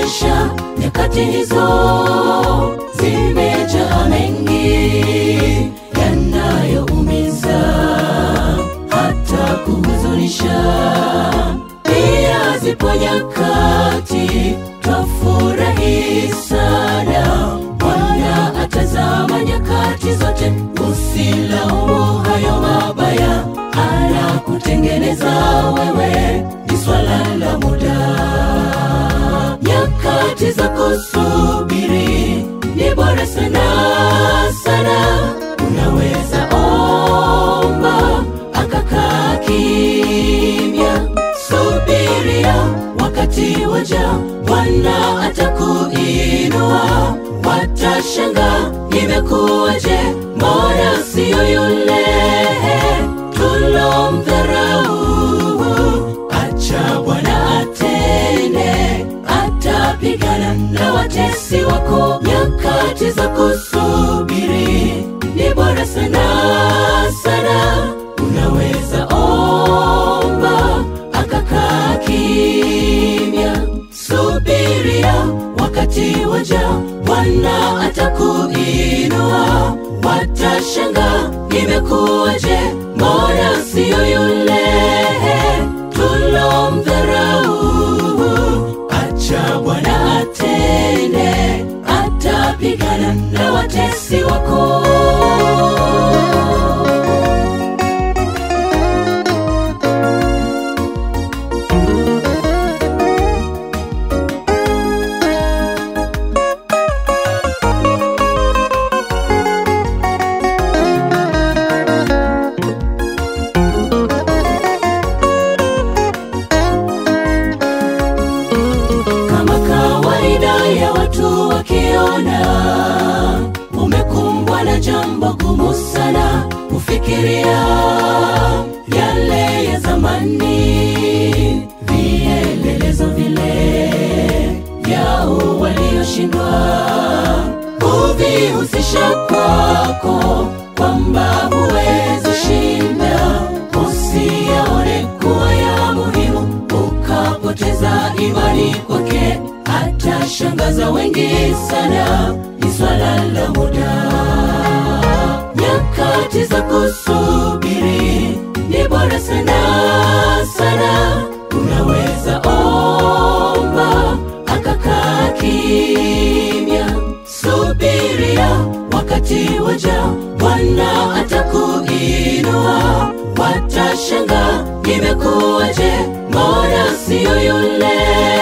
maisha nyakati hizo zimejaa mengi yanayoumiza hata kuhuzunisha. Pia zipo nyakati twafurahi sana, Bwana atazama nyakati zote. Usilaumu hayo mabaya, anakutengeneza wewe, ni swala la muda nyakati za kusubiri ni bora sana sana. Unaweza omba akakaa kimya, subiria wakati waja, Bwana atakuinua. Watashanga imekuwaje, mbona siyo yule tulomdharau? Acha Bwana atende, atapigana na watesi wako. Nyakati za kusubiri ni bora sana sana. Unaweza omba akakaa kimya, subiria wakati waja, Bwana atakuinua. Watashanga imekuwaje, mbona siyo yule tulomdharau? Acha Bwana atende, atapigana na watesi wako. kama kawaida ya watu wakiona umekumbwa na jambo gumu sana, kufikiria yale ya zamani, vielelezo vile vyao walioshindwa, huvihusisha kwako kwamba huwezi shinda, usiyaone kuwa ya muhimu ukapoteza imani kwake, atashangaza wengi sana, ni swala la muda. Nyakati za kusubiri ni bora sana sana, unaweza omba akakaa kimya, subiria wakati waja, Bwana atakuinua. Watashanga imekuwaje, mbona siyo yule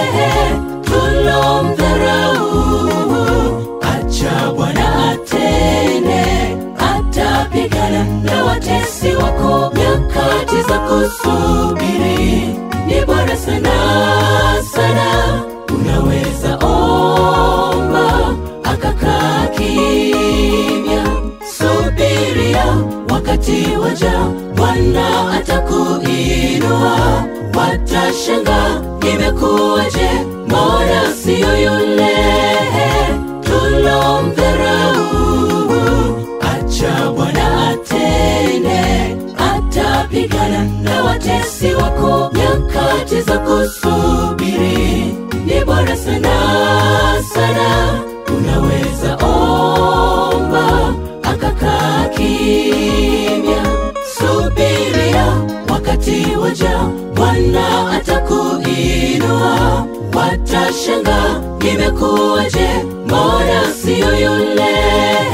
tulomdharau? Acha Bwana atende, atapigana na watesi wako. Nyakati za kusubiri ni bora sana sana, unaweza omba akakaa kimya, subiria wakati waja, Bwana atakuinua. Watashanga imekuwaje, mbona siyo yule tulomdharau? Acha Bwana atende, atapigana na watesi wako. Nyakati za kusubiri ni bora sana sana, unaweza omba akakaa kimya, subiria wakati waja, Bwana atakuinua. Watashanga imekuwaje, mbona siyo yule